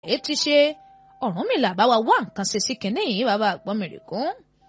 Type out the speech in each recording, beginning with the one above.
èé ti ṣe Ọ̀rúnmìlà bá wa wá nǹkan ṣe sí kinní yìí bàbá àgbọ̀mìrìkún.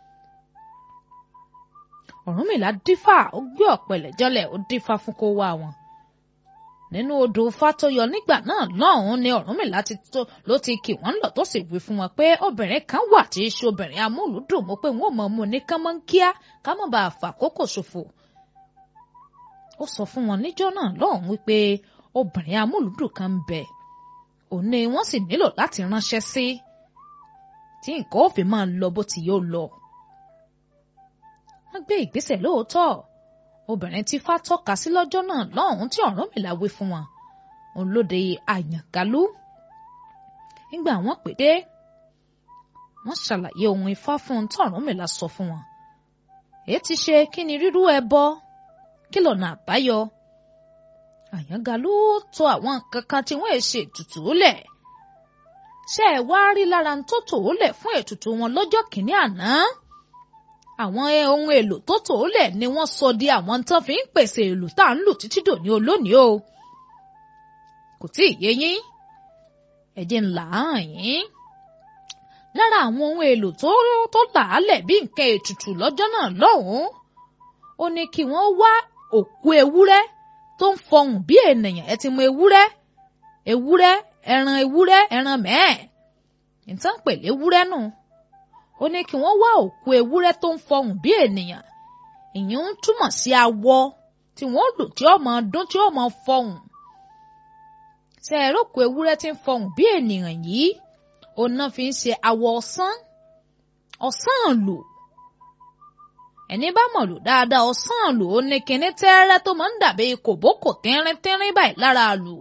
Ọ̀rúnmìlà dífá ó gbé ọ̀pẹ̀lẹ̀ jọlẹ̀ ó dífá fún kó wá wọn. nínú odò Fátóyọ nígbà náà lọ́hùn-ún ni Ọ̀rúnmìlà ti tó ló ti kì wọ́n lọ tó sì wí fún wọn pé obìnrin kan wà tí í ṣe obìnrin amúlùúdùn mọ́ pé wọ́n mọ̀ mú ní kánmọ́nkíá ká má bàa fàkókò ṣòfò. ó sọ fún wọn níjọ́ náà lọ́hùn-ún wípé obìnrin amúlùúdùn kan ń bẹ òun ni wọ́n sì nílò láti ránṣẹ́ sí tí nǹkan ó fi máa lọ bó ti yóò lọ. wọ́n gbé ìgbésẹ̀ lóòótọ́ obìnrin tí Ifá tọ́ka sí lọ́jọ́ náà lọ́hùn-ún tí Ọ̀rúnmìlà wí fún wọn òun ló de Àyàngalú nígbà wọ́n pè dé wọ́n ṣàlàyé ohun Ifá fún un tí Ọ̀rúnmìlà sọ fún wọn èyí ti ṣe kí ni rírú ẹbọ kí lọ́nà àbáyọ Àyàngalú tò àwọn kankan tí wọ́n ṣe ètùtù lẹ̀ ṣé ẹ wá rí lára tó tò ó lẹ̀ fún ètùtù wọn lọ́jọ́ kìíní àná àwọn ohun èlò tó tò ó lẹ̀ ni wọ́n sọ di àwọn tán fi ń pèsè èlò tá à ń lò títí dòní olónìí o kò tí ì yé yín ẹ̀jẹ̀ ńlá hàn yín lára àwọn ohun èlò tó tó làálẹ̀ bí nǹkan ètùtù lọ́jọ́ náà lọ́hùn-ún ó ní kí wọ́n wá òkú ewúrẹ́ tó ń fọhùn bí ènìyàn ẹ ti mọ ewúrẹ́ ewúrẹ́ ẹran ewúrẹ́ ẹran mẹ́ẹ̀ ìtàn pèlè ewúrẹ́ nù ó ní kí wọ́n wá òkú ewúrẹ́ tó ń fọhùn bí ènìyàn ìyẹn ń túmọ̀ sí awọ tí wọ́n lò tí ó máa dún tí ó máa fọhùn ṣe ẹ̀rọ òkú ewúrẹ́ tí ń fọhùn bí ènìyàn yìí òun náà fi ń ṣe awọ ọ̀sán ọ̀sán lò ẹni bá mọ̀ lò dáadáa ọ̀sán lò ó ní kinní tẹ́rẹ́ tó máa ń dàbí kòbókò tínrín tínrín báyìí lára lò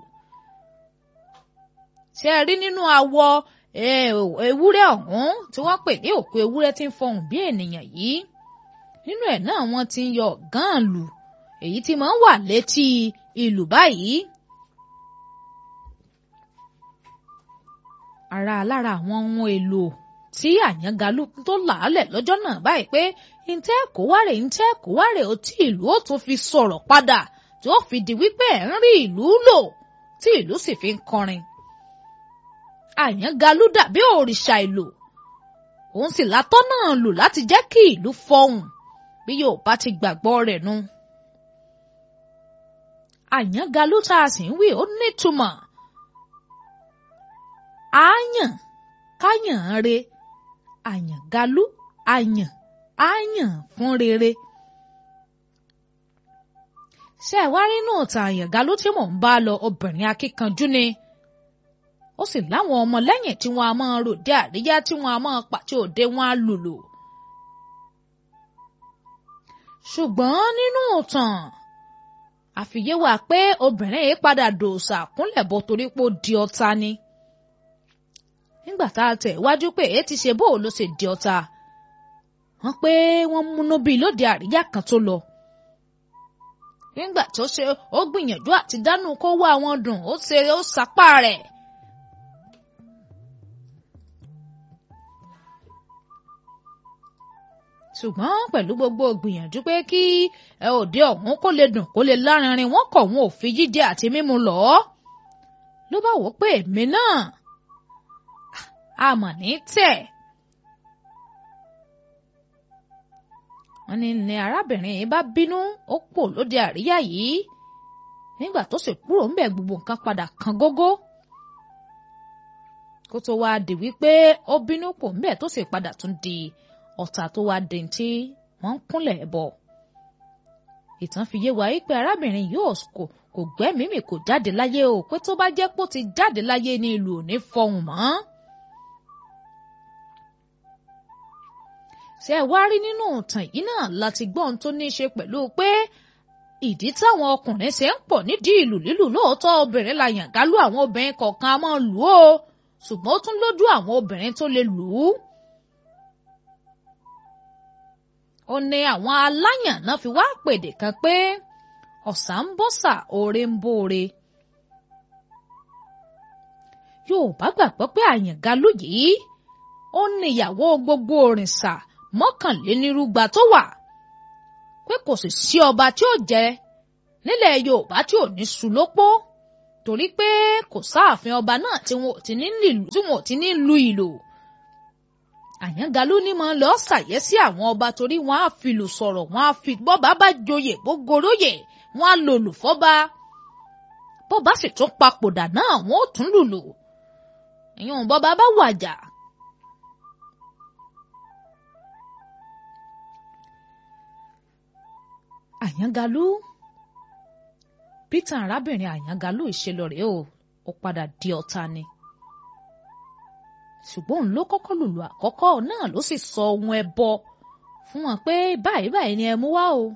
ṣe ẹ rí nínú awọ ewúrẹ́ ọ̀hún tí wọ́n pè ní òkú ewúrẹ́ tí ń fọhùn bí ènìyàn yìí nínú ẹ̀ náà wọ́n ti ń yọ ọ̀gán lù èyí tí máa ń wà létí ìlù báyìí. ara lára àwọn ohun èlò tí Àyàngalú tó làálẹ̀ lọ́jọ́ náà báyìí pé ntẹ́ kó wárè ntẹ́ kó wárè ó tí ìlú ó tún fi sọ̀rọ̀ padà tí ó fi di wípé ẹ̀ ń rí ìlú lò tí ìlú sì fi ń kọrin. Àyàngalú dàbí òrìṣà ìlú òun sì látọ́ náà lò láti jẹ́ kí ìlú fọhùn bí yóò bá ti gbàgbọ́ rẹ̀ nu. Àyàngalú tá a sì ń wí ó nítumọ̀ àyàn káyàn re Àyàngalú àyàn àyàn fún rere. ṣé ẹ wá nínú ìtàn Àyàngalú tí mò ń bá lọ obìnrin akíkanjú ni ó sì láwọn ọmọ lẹ́yìn tí wọ́n á máa ròde àríyá tí wọ́n á máa pàtí òde wọn á lùlù. ṣùgbọ́n nínú ìtàn àfiyé wà pé obìnrin yìí padà dòòṣà kúnlẹ̀ bọ́ torí pé ó di ọ̀tá ni. nígbà tá a tẹ̀ wájú pé èyí ti ṣe bóò ló ṣe di ọ̀tá wọ́n pé wọ́n múnú bíi lóde àríyá kan tó lọ. nígbà tó ṣe ó gbìyànjú àti dánú kó wá wọn dùn ó ṣe ó sapá rẹ̀. ṣùgbọ́n pẹ̀lú gbogbo gbìyànjú pé kí ẹ òde ọ̀hún kó lè dùn kó lè lárinrin wọ́n kọ̀ wọn ò fi jíjẹ àti mímu lọ. ló bá wò pé èmi náà àmọ̀ ní tẹ̀. wọ́n ní ní arábìnrin yìí bá bínú ó pò lóde àríyá yìí nígbà tó sì kúrò ńbẹ̀ gbogbo nǹkan padà kan gógó kó tó wáá di wípé ó bínú pò ńbẹ̀ tó sì padà tún di ọ̀tá tó wá dé tí wọ́n ń kúnlẹ̀ bọ̀. ìtàn fi yé wa wípé arábìnrin yóò kò kò gbẹ́mìí mì kò jáde láyé o pé tó bá jẹ́ pé ó ti jáde láyé ní ìlú ò ní fọhùn mọ́. ṣé ẹ wá rí nínú ìtàn yìí náà láti gbọ́ ohun tó ní í ṣe pẹ̀lú pé ìdí táwọn ọkùnrin ṣe ń pọ̀ nídìí ìlù lílù lóòótọ́ obìnrin la Àyàngalú àwọn obìnrin kọ̀ọ̀kan á máa lù ó ṣùgbọ́n ó tún lójú àwọn obìnrin tó lè lù ú. ó ní àwọn aláyàn náà fi wá pèdè kan pé ọ̀sà ń bọ́sà oore ń bóore. Yorùbá gbàgbọ́ pé Àyàngalú yìí ó ní ìyàwó gbogbo òrìṣà mọ́kànlénírúgba tó wà pé kò sì sí ọba tí ó jẹ nílẹ̀ Yorùbá tí ò ní ṣu lópó torí pé kò sáàfin ọba náà tí wọn ò ti ní lílù tí wọn ò ti ní lu ìlù àyàngalú ní mọ lọ ṣàyẹ sí àwọn ọba torí wọn á filù sọ̀rọ̀ wọn á fi bọba bá joyè bó goróyè wọn á lòlù fọba bọba sì tún papòdà náà wọn ò tún lùlù ìyẹn bọba bá wàjà. àyàngalú peter arábìnrin àyàngalú ìṣelọrẹ o ó padà di ọ̀tá ni ṣùgbọ́n òun ló kọ́kọ́ lùlù àkọ́kọ́ náà ló sì sọ ohun ẹbọ fún wọn pé báyìí báyìí ni ẹ mú wá o.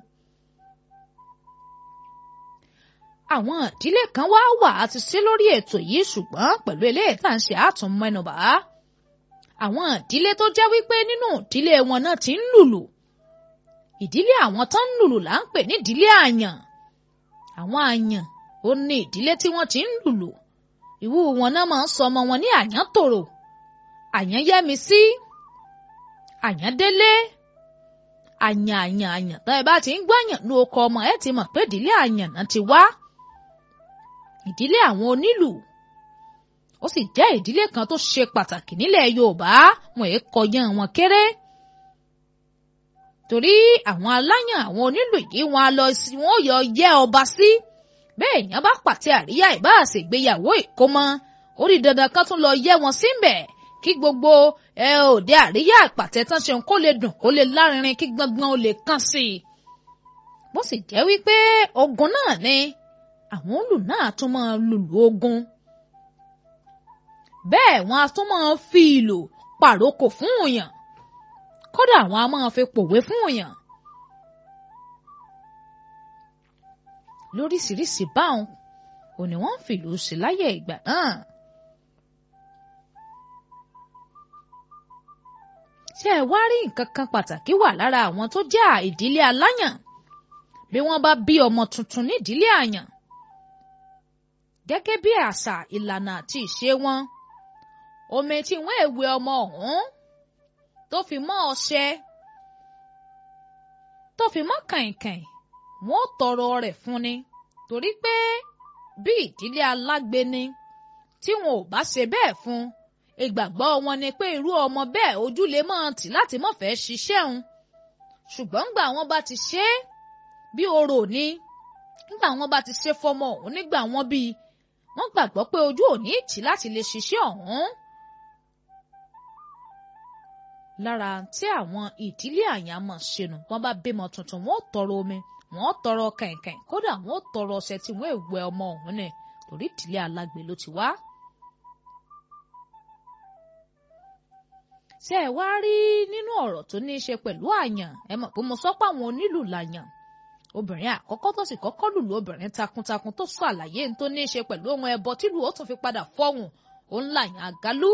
àwọn ìdílé kan wá wà á ti sí lórí ètò yìí ṣùgbọ́n pẹ̀lú eléyìí tá à ń ṣe àtún mẹ́nubà àwọn ìdílé tó jẹ́ wípé nínú ìdílé wọn náà ti ń lùlù ìdílé àwọn tó ń lùlù là ń pè ní ìdílé àyàn àwọn àyàn ó ní ìdílé tí wọ́n ti ń lùlù ìwú wọn náà máa ń sọ ọmọ wọn ní àyàn tòrò àyàn yẹmi sí àyàn délé àyàn àyàn àyàn tó ẹ bá ti ń gbọ́yàn ní oko ọmọ ẹ ti mọ̀ pé ìdílé àyàn náà ti wá ìdílé àwọn onílù ó sì jẹ́ ìdílé kan tó ṣe pàtàkì nílẹ̀ Yorùbá wọn èé kọyán wọn kéré torí àwọn aláyàn àwọn onílù yìí wọn á lọ sí wọn ò yọ yẹ ọba sí bẹ́ẹ̀ èèyàn bá pàtẹ àríyá ìbá àṣègbéyàwó ìkómọ ó rí dandan kan tún lọ yẹ wọn síbẹ̀ kí gbogbo ẹ òde àríyá ìpàtẹ tán ṣe kó lè dùn kó lè lárinrin kí gbọngbọn ó lè kàn sí i bó sì jẹ́ wípé ogun náà ni àwọn olù náà tún máa lùlù ogun bẹ́ẹ̀ wọ́n á tún máa fi ìlù pàrókò fún òyàn kódà àwọn a máa fi pòwe fún òyàn lóríṣiríṣi báwọn ò ní wọ́n ń fìlú sí láyé ìgbà náà. ṣé ẹ wá rí nǹkan kan pàtàkì wà lára àwọn tó jẹ́ ìdílé aláyàn bí wọ́n bá bí ọmọ tuntun nídìílé àyàn gẹ́gẹ́ bí àṣà ìlànà àti ìṣe wọn omi tí wọ́n èwe ọmọ ọ̀hún tó fi mọ́ ọṣẹ tó fi mọ́ kàìnkàìn wọ́n tọrọ rẹ̀ fún ni torí pé bí ìdílé alágbe ni tí wọn ò bá ṣe bẹ́ẹ̀ fún ìgbàgbọ́ wọn ni pé irú ọmọ bẹ́ẹ̀ ojú lè mọ̀ tì láti mọ̀ fẹ́ ṣiṣẹ́ òun ṣùgbọ́n ńgbà wọn bá ti ṣe é bí orò ni nígbà wọn bá ti ṣe fọmọ òun nígbà wọn bí wọ́n gbàgbọ́ pé ojú ò ní tì láti lè ṣiṣẹ́ ọ̀hún lára tí àwọn ìdílé àyàmọ̀ ṣẹnu wọ́n bá bímọ tuntun wọ́n ó tọrọ omi wọ́n ó tọrọ kàìnkàìn kódà wọ́n ó tọrọ ọṣẹ tí wọ́n èwẹ ọmọ ọ̀hún nẹ torí ìdílé alágbe ló ti wá. ṣé ẹ wá rí nínú ọ̀rọ̀ tó ní í ṣe pẹ̀lú àyàn ẹ mọ̀ pé mo sọ pé àwọn onílù làyàn obìnrin àkọ́kọ́ tó sì kọ́kọ́ lùlù obìnrin takuntakun tó sọ àlàyé tó ní í ṣe pẹ̀lú ohun ẹbọ tìlù ó tún fi padà fọ́hùn òun làyàn àgálù.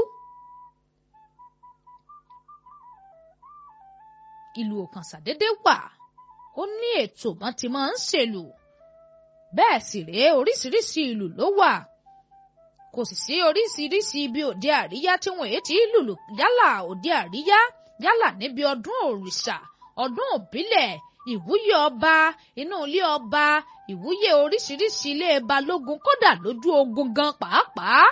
ìlú òkàn ṣàdédé wà ó ní ètò wọn ti máa ń ṣèlù bẹ́ẹ̀ sì rèé oríṣiríṣi ìlù ló wà kò sì sí oríṣiríṣi ibi òde àríyá tí wọn èé ti lùlù yálà òde àríyá yálà níbi ọdún òrìṣà ọdún òbílẹ̀ ìwúyè ọba inú ilé ọba ìwúyè oríṣiríṣi ilé balógun kódà lójú ogun gan pàápàá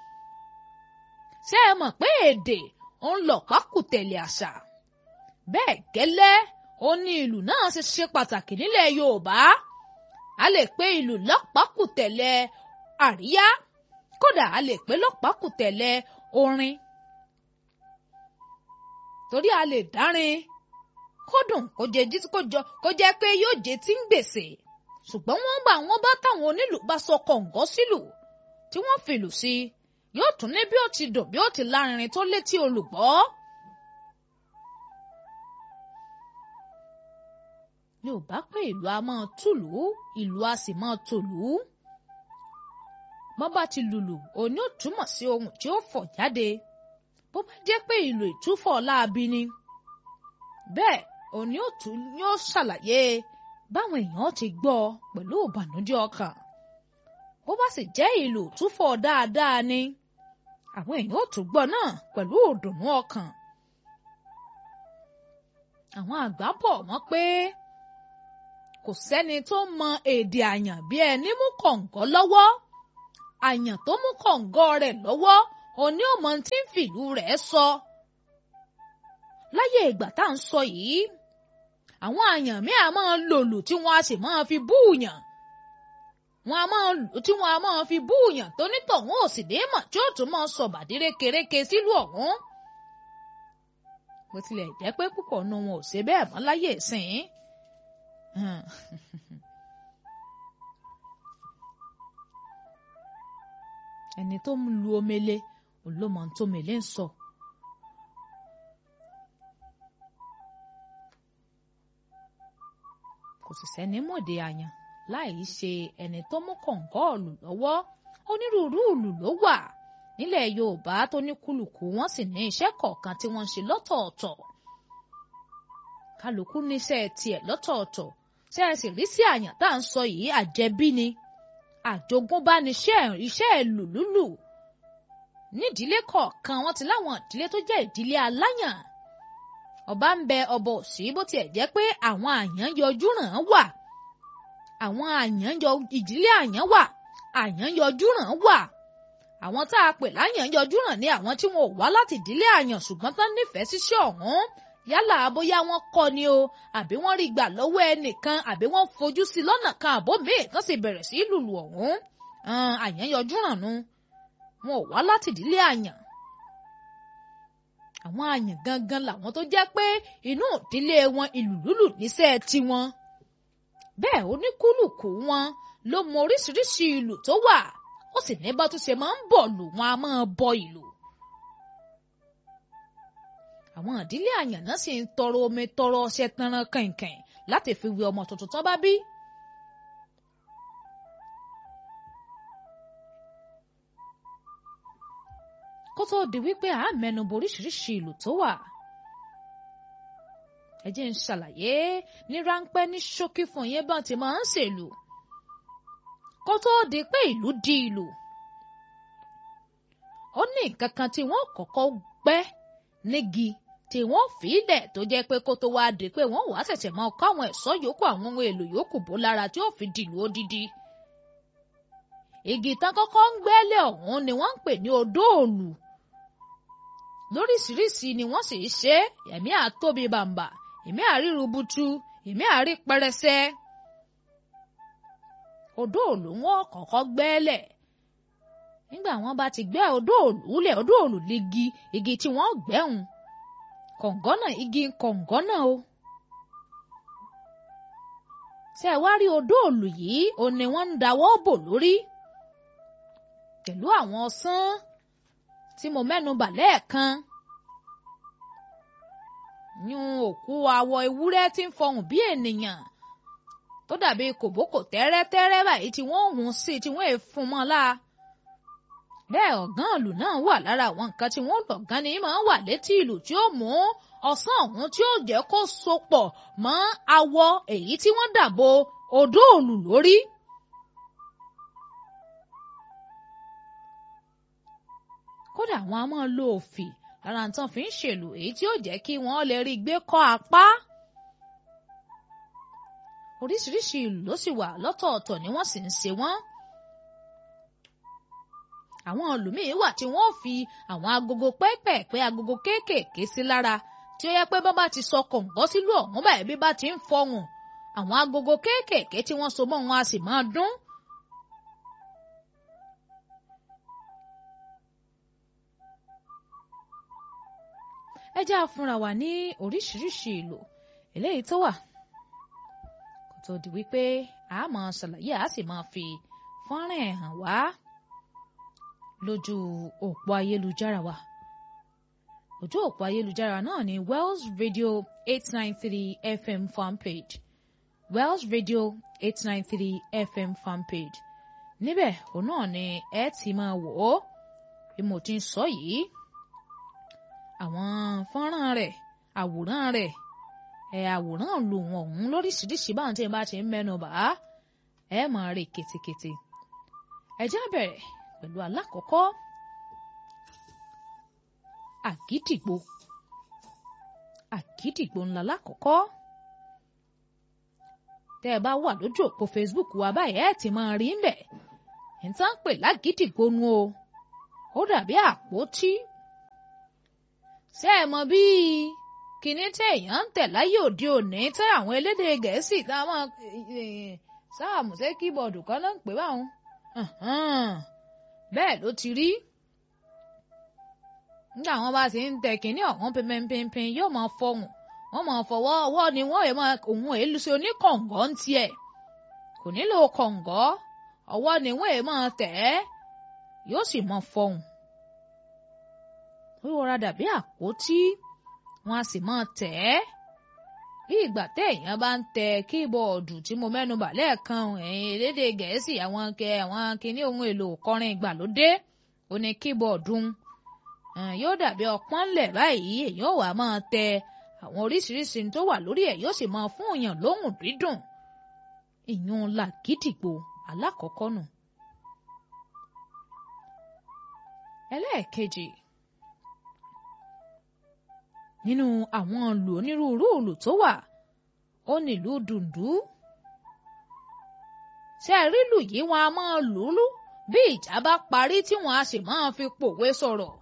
ṣé ẹ mọ̀ pé èdè ń lọ pákùtẹ̀lé àṣà bẹ́ẹ̀ gẹ́lẹ́ ó ní ìlú náà ṣe ṣe pàtàkì nílẹ̀ Yorùbá a lè pe ìlú lọ́pàkùtẹ̀lẹ̀ àríyá kódà a lè pe lọ́pàkùtẹ̀lẹ̀ orin torí a lè dárin kó dùn kó jẹ jí kó jọ kó jẹ́ pé yóò jẹ tí ń gbèsè ṣùgbọ́n wọ́n bá wọn bá táwọn onílù bá sọ kọ̀ǹgọ́ sílù tí wọ́n fìlù sí yóò tún ní bí ó ti dùn bí ó ti lárinrin tó létí olùgbọ́. Yorùbá pé ìlú a máa túlù ìlú a sì máa tòlù. Bọ́n bá ti lùlù òní ò túmọ̀ sí ohun tí ó fọ̀ jáde. Bó bá jẹ́ pé ìlú ìtúfọ̀ láabi ni. Bẹ́ẹ̀ òní ò tún ní ó ṣàlàyé báwọn èèyàn ti gbọ́ pẹ̀lú ìbànújẹ́ ọkàn. Bó bá sì jẹ́ ìlú ìtúfọ̀ dáadáa ni. Àwọn èèyàn ò tún gbọ́ náà pẹ̀lú ìdùnnú ọkàn. Àwọn àgbà bọ̀ wọ́n pé kò sẹ́ni tó mọ èdè àyàn bí ẹni mú kọ̀ǹgọ́ lọ́wọ́ àyàn tó mú kọ̀ǹgọ́ rẹ̀ lọ́wọ́ òní ò mọ tí ń fìlú rẹ̀ sọ. láyé ìgbà tá à ń sọ yìí àwọn àyàn mi à máa lòlù tí wọ́n á sì máa fi búùyàn wọn a máa lù tí wọn a máa fi búùyàn tó nítọ̀hún ò sì dé mọ̀ tí ó tún máa sọ bàdíré kéréke sílùú ọ̀hún. bó tilẹ̀ jẹ́ pé púpọ̀ nu wọn ò ṣe bẹ́ẹ̀ mọ́ láyé ìsìn. ẹni tó ń lu omele olómọ tó mele ń sọ. kò sì sẹ́ni mọ̀dé àyàn láì ṣe ẹni tó mú kọ̀ǹgọ́ọ̀lù lọ́wọ́ onírúurú ìlù ló wà nílẹ̀ Yorùbá tó ní kúlùkù wọ́n sì ní iṣẹ́ kọ̀ọ̀kan tí wọ́n ń ṣe lọ́tọ̀ọ̀tọ̀ kálukú níṣẹ́ tiẹ̀ lọ́tọ̀ọ̀tọ̀ ṣé ẹ sì rí sí àyàn tá à ń sọ yìí àjẹbí ni àjogúnbá níṣẹ́ iṣẹ́ ìlù lúlù nídìílé kọ̀ọ̀kan wọ́n ti láwọn ìdílé tó jẹ́ ìdílé aláyàn ọba ń bẹ ọba òsì bó tiẹ̀ jẹ́ pé àwọn àyàn yọjú ràn án wà àwọn àyàn yọ ìdílé àyàn wà àyàn yọjú ràn wà àwọn tá a pè láyàn yọjú ràn ní àwọn tí wọn ò wá láti ìdílé àyàn ṣùgbọ́n tán nífẹ̀ẹ́ síṣẹ́ ọ̀hún yálà bóyá wọ́n kọ́ ni o àbí wọ́n rí gbà lọ́wọ́ ẹnìkan àbí wọ́n fojú sí lọ́nà kan àbó míì tán sì bẹ̀rẹ̀ sí lùlù ọ̀hún àyàn yọjú ràn nu wọn ò wá láti ìdílé àyàn àwọn àyàn gangan làwọn tó jẹ́ pé inú ìdílé wọn ìlù lùlù níṣẹ́ tiwọn bẹ́ẹ̀ oníkúlùkù wọn ló mọ oríṣiríṣi ìlù tó wà ó sì ní bá tó ṣe máa ń bọ̀ lù wọn a máa bọ ìlù. àwọn ìdílé àyànná sì ń tọrọ omi tọrọ ọṣẹ tanran kàìnkàìn láti fi wẹ ọmọ tuntun tán bá bí. kó tóó di wípé à ń mẹ́nubà oríṣiríṣi ìlù tó wà ẹ jẹ́ ń ṣàlàyé ní ráńpẹ́ ní ṣókí fún yín bá ti máa ń ṣèlú kó tó di pé ìlú di ìlú ó ní nǹkan kan tí wọ́n kọ́kọ́ gbẹ́ nígi tí wọ́n fi ilẹ̀ tó jẹ́ pé kó tó wá di pé wọ́n wàá ṣẹ̀ṣẹ̀ máa kọ́ àwọn ẹ̀ṣọ́ yòókù àwọn ohun èlò yòókù bó lára tí ó fi dìlú odidi igi tán kọ́kọ́ ń gbẹ́lẹ̀ ọ̀hún ni wọ́n ń pè ní odó òòlù lóríṣiríṣi ni wọ́n sì ṣe ẹ̀mí àtóbi bàǹbà èmi àríru butu èmi àrí pẹrẹsẹ odó òòlù wọn kọ́kọ́ gbẹ́lẹ̀ nígbà wọ́n bá ti gbẹ́ odó òòlù lẹ̀ odó òòlù ligi igi tí wọ́n gbẹ́hùn kọ̀ǹgọ́nà igi kọ̀ǹgọ́nà o ṣé ẹ wá rí odó òòlù yìí ó ní wọ́n ń dáwọ́ bò lórí pẹ̀lú àwọn ọsán tí mo mẹ́nu bà lẹ́ẹ̀kan yún òkú awọ ewúrẹ́ tí ń fọhùn bí ènìyàn tó dàbí kòbókò tẹ́rẹ́tẹ́rẹ́ báyìí tí wọ́n hùn sí tí wọ́n fún mọ́ la bẹ́ẹ̀ ọ̀gán ìlú náà wà lára àwọn nǹkan tí wọ́n lọ̀gán ni máa ń wà létí ìlú tí ó mú ọ̀sán ọ̀hún tí ó jẹ́ kó sopọ̀ mọ́ awọ èyí tí wọ́n dàbò odó òlù lórí. kódà àwọn a máa lo òfì lára nǹkan fi ń ṣèlú èyí tí ó jẹ́ kí wọ́n lè rí gbé kọ́ apá. oríṣiríṣi ìlú ló sì wà lọ́tọ̀ọ̀tọ̀ ni wọ́n sì ń ṣe wọ́n. àwọn ìlúmíín wà tí wọ́n fi àwọn agogo pẹ́ẹ́pẹ́ẹ́pẹ́ agogo kéékèèké sí lára tí ó yẹ pé bá bá ti sọ kọ̀ǹgọ́ sílùú ọ̀hún báyìí bí bá ti ń fọhùn àwọn agogo kéékèèké tí wọ́n so mọ́ wọn a sì máa dún. ẹ jẹ́ àfúnra wa ní oríṣiríṣi ìlò eléyìí tó wà kó tó di wípé a máa ṣàlàyé a sì máa fi fọ́nrán ẹ̀ hàn wá lójú òpó ayélujára wa ojú òpó ayélujára náà ni Wells Radio eight nine three FM fanpage Wells Radio eight nine three FM fanpage níbẹ̀ òun náà ni ẹ ti máa wò ó bí mo ti ń sọ yìí àwọn fọ́nrán rẹ̀ àwòrán rẹ̀ ẹ̀ àwòrán lò wọ́n ọ̀hún lóríṣiríṣi báwọn tí ẹ bá ti ń mẹ́nu bà á ẹ máa rè ketekete ẹ já bẹ̀rẹ̀ pẹ̀lú alákọ̀ọ́kọ́ àgídìgbò àgídìgbò ńlá lákọ̀ọ́kọ́ tẹ́ ẹ bá wà lójú òpó Facebook wa báyìí ẹ ti máa rí ń bẹ̀ níta ń pè lágídìgbò nu o ó dàbí àpótí ṣé ẹ mọ̀ bí kinní tí èèyàn ń tẹ̀ láyé òde òní tí àwọn elédè gẹ̀ẹ́sì tá a máa sáàmù ṣé kíbọ̀dù kan náà ń pè báwọn bẹ́ẹ̀ ló ti rí nígbà wọn bá ti ń tẹ kinní ọ̀hún pínpínpín yóò máa fọhùn wọ́n máa fọwọ́ ọwọ́ ni wọ́n yẹ máa òun èlù sí oníkọ̀ǹgọ́ ń tiẹ̀ kò nílò kọ̀ǹgọ́ ọwọ́ ni wọ́n yẹ máa tẹ̀ ẹ́ yóò sì máa fọhùn ó rọra dàbí àpótí wọn a sì máa tẹ̀ ẹ́ bí ìgbà téèyàn bá ń tẹ kíbọ̀ọ̀dù tí mo mẹ́nu bà lẹ́ẹ̀kan ẹ̀yìn elédè gẹ̀ẹ́sì àwọn kẹ àwọn kinní ohun èlò kọrin ìgbàlódé ó ní kíbọ̀ọ̀dù yóò dàbí ọpọ́n lẹ̀ báyìí èèyàn wà máa tẹ àwọn oríṣiríṣi tó wà lórí ẹ̀ yóò sì máa fún èèyàn lóhùn dídùn ìyún làgídìgbò alákọ̀ọ́kọ́ nù. ẹlẹ́ẹ̀kejì nínú àwọn ìlù onírúurú ìlù tó wà ó nílùú dùndú ṣé ẹ rí lù yìí wọn a máa lù ú bí ìjà bá parí tí wọn a sì máa fi pòwe sọ̀rọ̀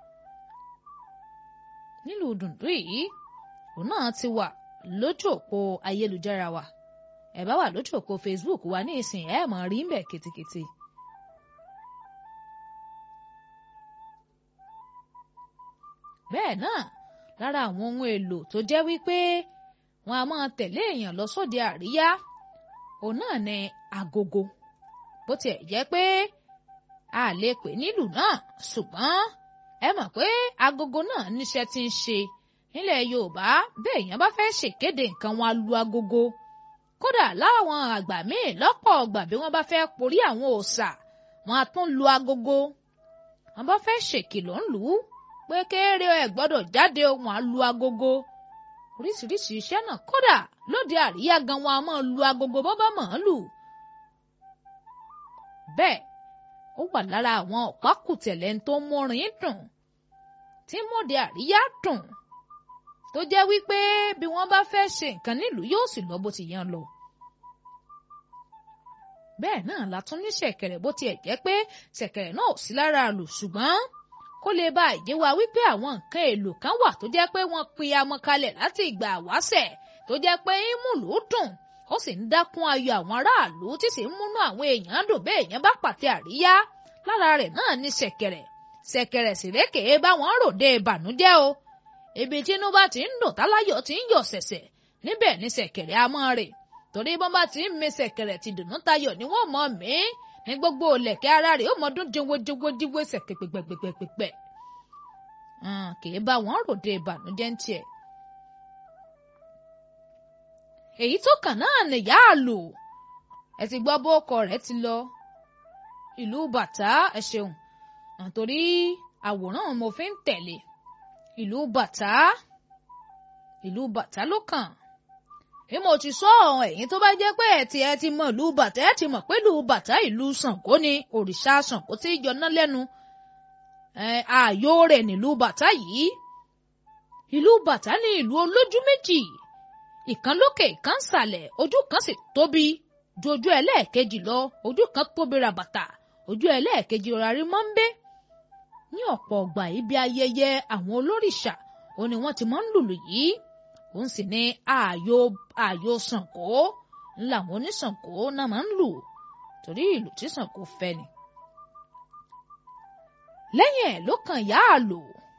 nílùú dùndú yìí òun náà ti wà lójú òpó ayélujára wa ẹ bá wà lójú òpó Facebook wa ní ìsìn ẹ máa rí mbẹ kìtìkìtì. bẹ́ẹ̀ náà lára àwọn ohun èlò tó jẹ́ wípé wọn a máa tẹ̀lé èèyàn lọ sóde àríyá òun náà ni agogo bó tiẹ̀ jẹ́ pé a lè pè nílùú náà ṣùgbọ́n ẹ mọ̀ pé agogo náà níṣẹ́ tí ń ṣe nílẹ̀ Yorùbá bẹ́ẹ̀ èèyàn bá fẹ́ ṣèkéde nǹkan wọn á lu agogo kódà láwọn àgbà míì lọ́pọ̀ ọgbà bí wọ́n bá fẹ́ porí àwọn òòṣà wọn á tún lu agogo wọn bá fẹ́ ṣèkìlọ̀ ń lù ú pé kéré ẹ gbọ́dọ̀ jáde wọn á lu agogo oríṣiríṣi iṣẹ́ náà kódà lóde àríyá gan wọn a máa lu agogo bọ́ bá mọ̀ ọ́n lù bẹ́ẹ̀ ó wà lára àwọn ọ̀pákùtẹ̀lẹ̀ tó mórin dùn tí mòde àríyá dùn tó jẹ́ wípé bí wọ́n bá fẹ́ ṣe nǹkan nílùú yóò sì lọ bó ti yan lọ. bẹ́ẹ̀ náà la tún ní ṣẹ̀kẹ̀rẹ̀ bó tiẹ̀ jẹ́ pé ṣẹ̀kẹ̀rẹ̀ náà ò sí lára lù ṣùgbọ́n kó lè bá ìdí wa wípé àwọn nǹkan èlò kan wà tó jẹ́ pé wọ́n pin amọ̀ kalẹ̀ láti ìgbà àwáṣẹ̀ tó jẹ́ pé ìmùlù dùn ó sì ń dákún ayọ̀ àwọn aráàlú tí sì ń múnú àwọn èèyàn dùn bẹ́ẹ̀ èèyàn bá pàtẹ àríyá lára rẹ̀ náà ní ṣẹ̀kẹ̀rẹ̀ ṣẹ̀kẹ̀rẹ̀ sì rékèé báwọn ròde ìbànújẹ́ o ibi tínú bá ti ń dùn táláyọ̀ ti ń yọ̀ ṣẹ̀ṣẹ̀ níbẹ̀ ní ṣẹ̀kẹ̀rẹ̀ a mọ́ rè torí bọ́n bá ti ń mi ṣẹ̀kẹ̀rẹ̀ ti dùnú tayọ̀ ni wọ́n mọ̀ mí ní gbogbo lẹ̀kẹ́ ara rẹ̀ ó mọ dún jẹwọ́jẹwọ́ jíwé ṣẹ̀kẹ̀ pẹ̀pẹ̀pẹ̀pẹ̀ kì í bá wọn ròde ìbànújẹ́ ń tiẹ̀. èyí tó kàn náà nìyá àlò ẹ ti gbọ́ bó ọkọ rẹ̀ ti lọ ìlú bàtà ẹ ṣeun àtòrí àwòrán mo fi ń tẹ̀lé ìlú bàtà ìlú bàtà ló kàn bí mo ti sọ ọ̀hún ẹ̀yin tó bá jẹ́ pé ẹ̀ tí ẹ ti mọ ìlú bàtà ẹ ti mọ̀ pé ìlú bàtà ìlú Ṣàngó ni òrìṣà Ṣàngó tí yọná lẹ́nu ààyò rẹ̀ nílùú bàtà yìí ìlú bàtà ní ìlú olójú méjì ìkan lókè ìkan sàlẹ̀ ojú kan sì tóbi ju ojú ẹlẹ́ẹ̀kejì lọ ojú kan tóbi ràbàtà ojú ẹlẹ́ẹ̀kejì ọ̀rá rí mọ́ńbé ní ọ̀pọ̀ ọgbà ibi ayẹyẹ àwọn olórìṣà ó ní wọ́n ti máa ń lùlù yìí òun sì ní ààyò ààyò Ṣàngó ńlá àwọn oníṣàngó náà máa ń lù torí ìlù tí Ṣàngó fẹ́ ni. lẹ́yìn ẹ̀ ló kan ìyá àlò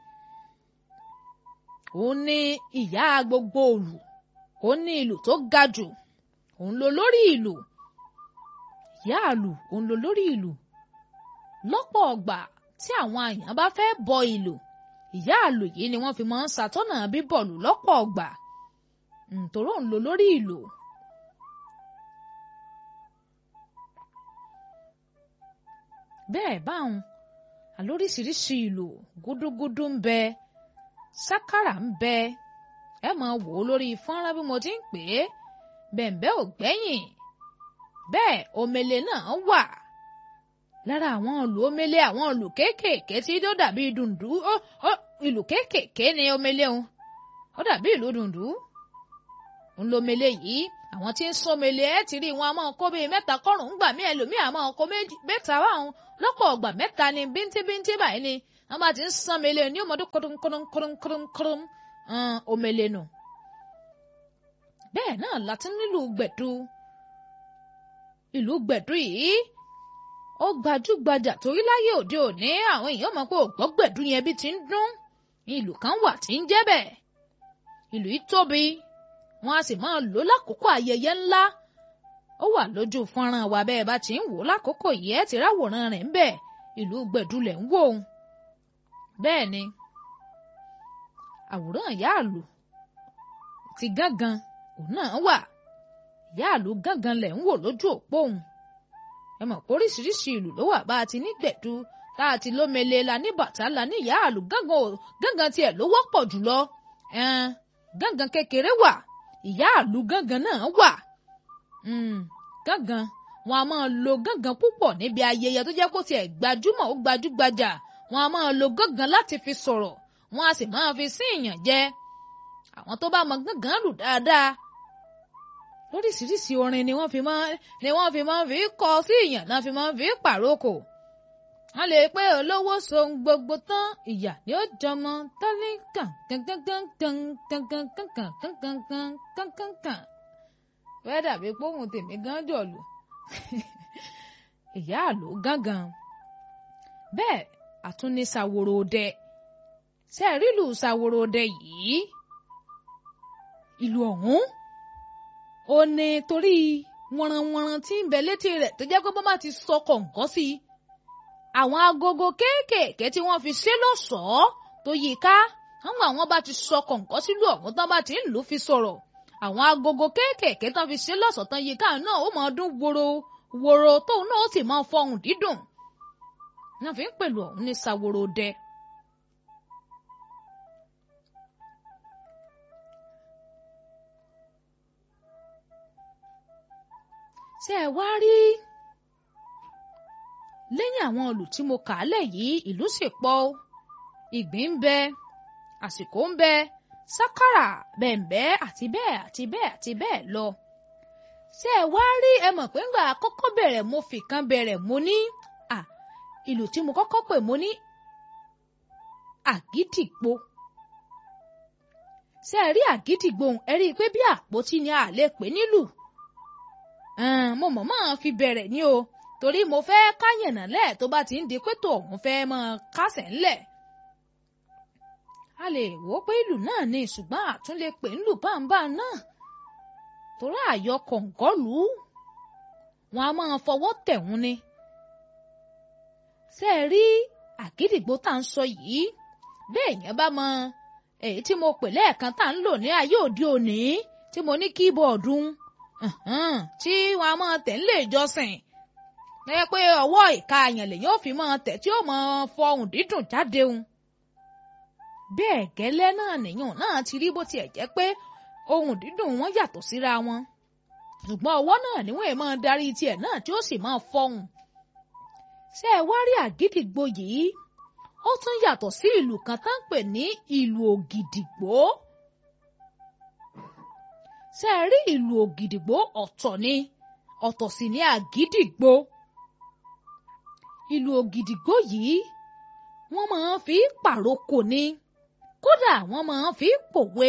òun ní ìyá gbogbo òlù òun ní ìlù tó ga jù òun ló lórí ìlù ìyá àlù òun ló lórí ìlù lọ́pọ̀ ọgbà tí àwọn àyàn bá fẹ́ bọ ìlù ìyá àlù yìí ni wọ́n fi máa ń ṣàtọ́nà bíbọ̀lù lọ́pọ̀ ọgbà nítorí òun ló lórí ìlù. bẹ́ẹ̀ báwọn àlóríṣiríṣi ìlù gúdúgúdú ń bẹ sákàrà ń bẹ ẹ máa wò ó lórí fọ́nrán bí mo ti ń pè é bẹ̀ǹbẹ́ ò gbẹ́yìn bẹ́ẹ̀ omele náà wà lára àwọn ìlù omele àwọn ìlù kéékèèké tí ó dàbí dùndú ìlù kéékèèké ni omele òun ó dàbí ìlù dùndú ń lo omele yìí àwọn tí ń sọmẹlẹ ẹ ti rí wọn a máa kó bíi mẹ́ta kọrùn ún gbà mí ẹlòmíì a máa kó mẹ́ta báwọn lọ́pọ̀ ọgbà mẹ́ta ni bíntíbíntí báyìí ni wọn bá ti ń sọmẹlẹ ní ọmọdé kọdún kọdún kọdún kọdún kọdún omele nù. bẹ́ẹ̀ náà láti nílùú gbẹ̀dú ìlú gbẹ̀dú yìí ó gbajúgbajà torí láyé òde òní àwọn èèyàn mọ̀ pé ògbọ́ gbẹ̀dú yẹn bí ti ń dún ìlú kan wà tí ń jẹ́ bẹ́ẹ̀ ìlú yìí tóbi wọn a sì máa lò lákòókò ayẹyẹ ńlá ó wà lójú fọ́nrán wa bẹ́ẹ̀ bá ti ń wò lákòókò yìí ẹ ti ráwòrán rẹ̀ ń bẹ ìlú gbẹ̀dúlẹ̀ ń wò ó bẹ́ẹ̀ ni àwòrán ìyáàlú ti gángan òun náà wà ìyáàlú gángan lẹ̀ ń wò lójú òpó òun ẹ mọ̀ pé oríṣiríṣi ìlú ló wà bá a ti ní gbẹ̀dú tá a ti lómele la ní bàtà la ní ìyáàlú gángan tiẹ̀ ló wọ́pọ̀ jùlọ gángan kékeré wà ìyáàlú gángan náà wà gángan wọn a máa lo gángan púpọ̀ níbi ayẹyẹ tó jẹ́ kó tiẹ̀ gbajúmọ̀ ó gbajúgbajà wọn a máa lo gángan láti fi sọ̀rọ̀ wọn a sì máa fi sí ìyàn jẹ àwọn tó bá mọ gángan lù dáadáa lóríṣiríṣi orin ni wọ́n fi máa ni wọ́n fi máa fi kọ sí ìyàn náà fi máa fi pàrókò wọ́n lè pé olówó sohun gbogbo tán ìyà ni ó jọmọ tálíkà kankankankankankankankankankankankan fẹ́ dàbí póhùn tèmi gan jọ̀lù ìyá àlò gángan bẹ́ẹ̀ àtúní ṣàwòrò ọdẹ ṣe rílù ṣàwòrò ọdẹ yìí ìlú ọ̀hún ó ní torí wọ̀nranwọ̀nran tí ń bẹ létí rẹ̀ tó jẹ́ pé bọ́ bá ti sọ kọ̀ǹkọ́ sí i àwọn agogo kéékèèké tí wọ́n fi ṣe lọ́ṣọ̀ọ́ tó yí ká àwọn àwọn bá ti sọ kọ̀ǹkọ́ sílùú ọ̀hún tán bá ti ń lù ú fi sọ̀rọ̀ àwọn agogo kéékèèké tán fi ṣe lọ́ṣọ̀ọ́ tán yí ká náà ó máa dún woro woro tóun náà ó sì máa fọhùn dídùn náà fi ń pèlú ọ̀hún ní saworo dẹ. ṣé ẹ wá rí lẹ́yìn àwọn olù tí mo kà á lẹ̀ yìí ìlú sì pọ̀ ìgbín ń bẹ àsìkò ń bẹ sákàrà bẹ̀m̀bẹ́ àti bẹ́ẹ̀ àti bẹ́ẹ̀ àti bẹ́ẹ̀ lọ. ṣé ẹ wá rí ẹ mọ̀ pé ńgbà kọ́kọ́ bẹ̀rẹ̀ mo fi kan bẹ̀rẹ̀ mo ní à ìlú tí mo kọ́kọ́ pè mo ní àgídìgbo. ṣé ẹ rí àgídìgbo ẹ rí i pé bí àpótí ni a lè pè nílùú. mo mọ̀ mọ́ fi bẹ̀rẹ̀ ní o torí mo fẹ́ káyànnà lẹ̀ tó bá ti ń di pé tòun fẹ́ mọ́ kásẹ̀ ńlẹ̀ a lè wò ó pé ìlú náà ni ṣùgbọ́n àtún lè pè ńlù báńbá náà torí àyọ kọ̀ǹkọ́lù wọn a máa fọwọ́ tẹ̀hún ni. ṣé ẹ rí àgídìgbò tá à ń sọ yìí bẹ́ẹ̀ yẹn bá mọ èyí tí mo pè lẹ́ẹ̀kan tá à ń lò ní ayé òde òní tí mo ní kíbọ̀ọ̀dù tí wọn a máa tẹ̀ ń lè jọsìn ẹ pé ọwọ́ ìka àyàn lèyìn ò fi máa tẹ̀ tí ó máa fọhùn dídùn jáde òun bẹ́ẹ̀ gẹ́lẹ́ náà nìyàn náà ti rí bó tiẹ̀ jẹ́ pé ohun dídùn wọn yàtọ̀ síra wọn ṣùgbọ́n ọwọ́ náà níwọ̀n ẹ̀ máa darí tiẹ̀ náà tí ó sì máa fọhùn. ṣé ẹ wá rí àgídìgbò yìí ó tún yàtọ̀ sí ìlù kan tá ń pè ní ìlù ògìdìgbò. ṣé ẹ rí ìlù ògìdìgbò ọ̀tọ̀ ni ọ̀tọ̀ sì ni àgídìgbò. ìlù ògìdìgbò yìí wọ́n máa ń fi pàrókò ni kódà wọ́n máa ń fi pòwe.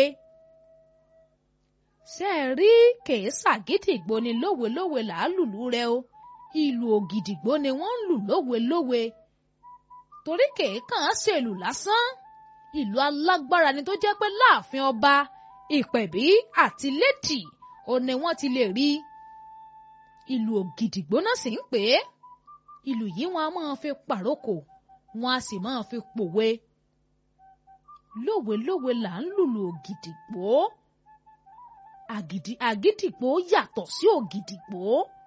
ṣé ẹ rí kèésà gídìgbò ni lówelówe làálùlù rẹ o ìlù ògìdìgbò ni wọ́n ń lù lówelówe torí kèékàn ṣèlù lásán ìlú alágbára ni tó jẹ́ pé láàfin ọba ìpẹ̀bí àti lẹ́tì ò ní wọ́n ti lè rí ìlù ògìdìgbò náà sì ń pè é ìlù yìí wọ́n á máa fi pàrókò wọ́n á sì máa fi pòwe lówelówe là ń lùlù ògìdìgbò àgídìgbò yàtọ̀ sí ògìdìgbò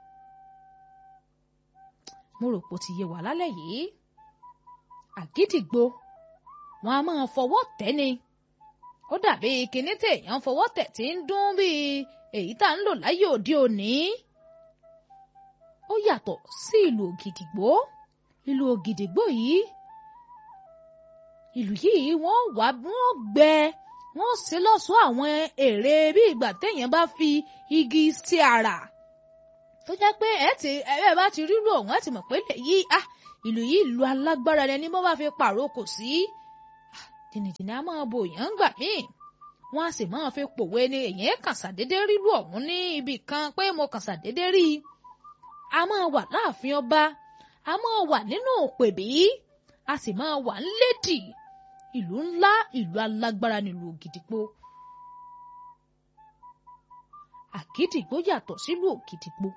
mo rò pé ó ti yé wa lálẹ́ yìí àgídìgbò wọn a máa fọwọ́ tẹ̀ ni ó dàbí kinní téèyàn fọwọ́ tẹ̀ tí ń dún bíi èyí tá ń lò láyé òde òní ó yàtọ̀ sí ìlù ògìdìgbò ìlù ògìdìgbò yìí ìlù yìí wọ́n wá wọ́n gbẹ wọ́n ṣe lọ́ṣọ̀ọ́ àwọn èrè bí ìgbà téèyàn bá fi igi sí ara tó jẹ́ pé ẹ ti ẹ bá ti rírú ọ̀hún ẹ ti mọ̀ pé yìí ah ìlú yìí ìlú alágbára ẹni bó bá fi pààrọ̀ kò sí jìnnìjìnnì á máa bo èèyàn gbà míì wọ́n á sì máa fi pòwe ni èèyàn kàn ṣàdédé rírú ọ̀hún ní ibì kan pé mo kàn ṣàdédé rí i a máa wà láàfin ọba a máa wà nínú òpèbí a sì máa wà ńlédì ìlú ńlá ìlú alágbára nílùú ògìdìpó àgídìgbò yàtọ̀ sílùú ògìdìpó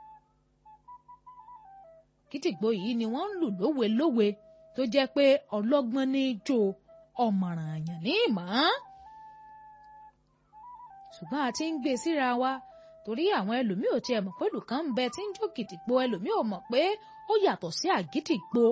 gídìgbò yìí ni wọ́n ń lù lówe lówe tó jẹ́ pé ọlọ́gbọ́n ní í jó ọ̀mọ̀ràn àyàn ní ìmọ̀ ṣùgbọ́n a ti ń gbé síra wa torí àwọn ẹlòmíì ò tiẹ̀ mọ̀ pé lùkàn ń bẹ tí ń jó gìdìgbò ẹlòmíì ò mọ̀ pé ó yàtọ̀ sí àgídìgbò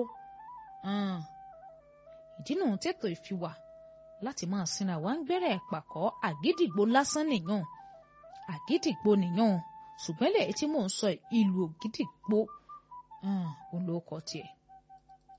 ìdí nù tètò ìfiwà láti máa sinra wa ń gbẹ́rẹ̀ pàkọ́ àgídìgbò lásán nìyàn àgídìgbò nìyàn ṣùgbọ́n lẹ́yìn tí mò ń sọ ìlú ògídìgbò olóòkọ tiẹ̀.